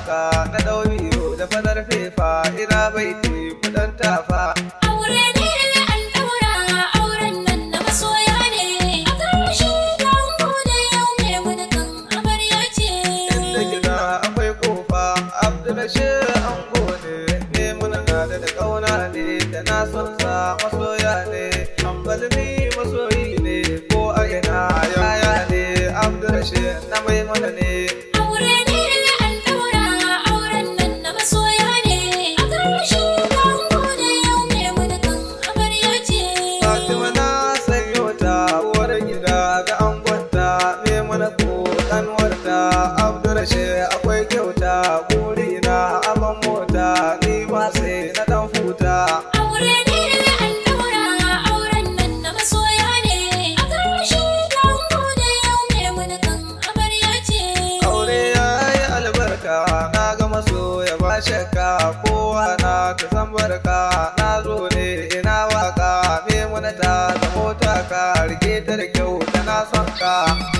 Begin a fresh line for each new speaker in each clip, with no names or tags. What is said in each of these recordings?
waka na ɗau biyu da fadar fefa ina baiti kudan tafa
Aure ne an ɗaura auren nan na masoya ne. A ƙarshe dango da yau mai gudukan amarya ce.
inda gida akwai kofa abdulrashid ango ne ne muna na da da kauna ne da na son sa masoya ne ambalmi masoyi ne ko a ina yaya ne abdulrashid na mai mana ne
Aure ne an ɗaura auren nan na masoya ne. A ƙarshe dango da yau mai gudukan amarya ce.
Fatima na sanyo ta uwar gida ga angonta me mana ko kanwarta Abdurrashid akwai kyauta burina aban mota ni ma sai na dan futa
Aure ne an ɗaura auren nan na masoya ne. A ƙarshe dango da yau mai gudukan amarya ce.
aure yayi albarka na ga masoya ba shakka kowa na ta san barka na zo ne ina waka me mana ta da mota ka rike ta da kyau tana son ka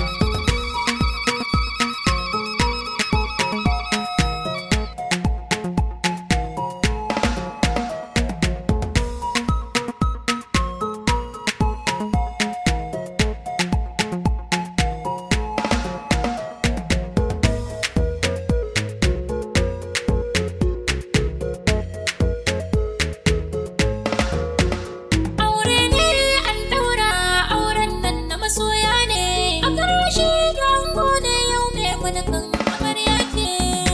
Aure ne an ɗaura auren nan na masoya ne. A ƙarshe dango da yau mai gudukan amarya ce.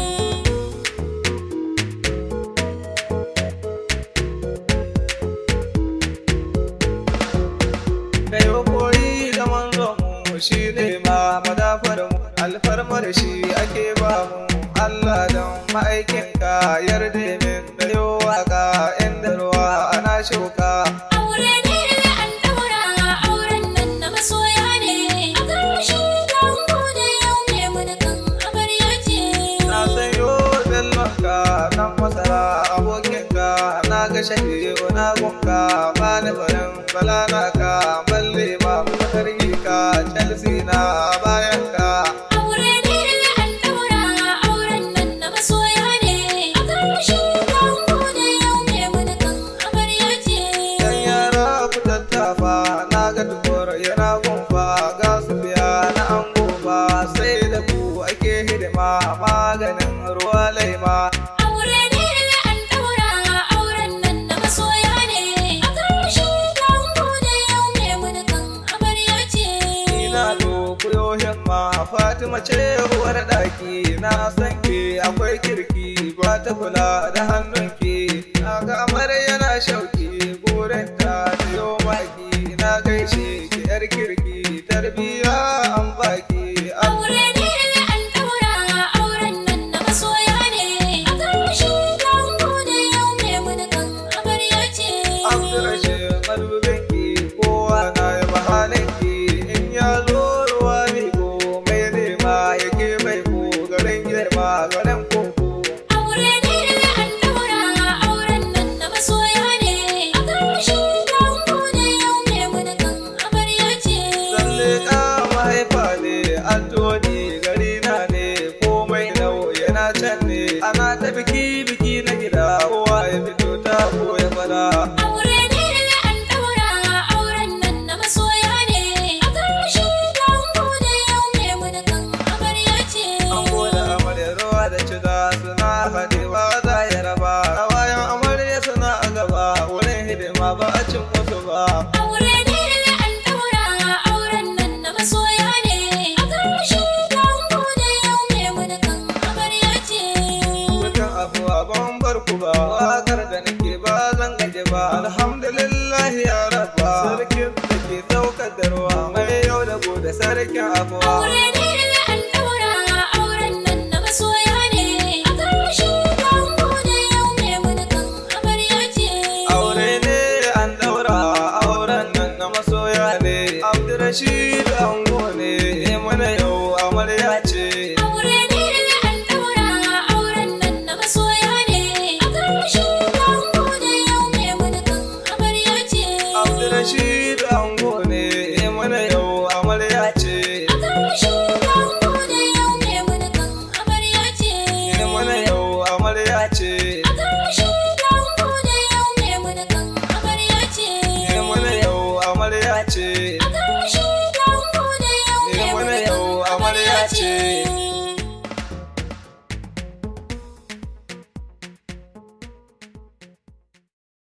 kai koyi da manzon mu shi ne ma madafar mu alfarmar shi ake ba mu Allah don ma'aikinka yarda min da yo waka inda ruwa ana shuka
Aure ne an ɗaura auren nan na masoya ne. A ƙarshe dango da yau mai gudukan amarya ce.
na sayo bellonka nan masara abokinka na ga shahiyo na gunka ba ni barin balana ka balle ma matarki ka chelsea na bayan ka
Aure ne an ɗaura auren nan na masoya ne. A ƙarshe dango da yau mai gudukan amarya ce.
Yan yara ku tattafa na ga tukur yana gumfa ga su biya na an gofa sai da ku ake hidima maganin ruwa laima
Aure ne an ɗaura auren nan na masoya ne. A ƙarshe dango da yau mai gudukan amarya ce.
ina do kuyo himma Fatima ce uwar ɗaki na san ke akwai kirki ba ta kula da hannunki na ga amar yana shauki burinta da yau maki na gaishe ki yar kirki tarbiya an baki
Aure ne an ɗaura auren nan na masoya ne. A ƙarshe dango da yau mai gudukan amarya ce.
Abdurrashid madubinki kowa na yi mahalinki in ya zo ruwa miko mai nema yake mai ko garin girma garin koko.
Aure ne an ɗaura auren nan na masoya ne. A ƙarshe dango da yau mai gudukan amarya ce.
Zalle ka mahaifa ne Antoni gari na ne komai nau yana can ne ana ta biki biki na gida kowa ya fito ta ko ya fada.
Aure ne an ɗaura auren nan na masoya ne. A ƙarshe dango da yau mai gudukan amarya ce.
An gode amarya ruwa da ciga suna haɗewa za ya raba. Kawayan amarya suna a gaba wurin hidima ba a cin musu ba.
Aure ne an ɗaura auren nan na masoya ne. A ƙarshe dango da yau mai gudukan amarya ce.
Mutan abuwa ban bar ku ba. Wakar da nake ba zan gaje ba. Alhamdulillah ya rabba. Sarkin da ke saukar da ruwa. Mai yau da gobe sarkin abuwa.
Aure ne an ɗaura auren nan na masoya ne. A ƙarshe dango da yau mai gudukan amarya ce.
Aure ne an daura auren nan na masoya ne. Abdurrashid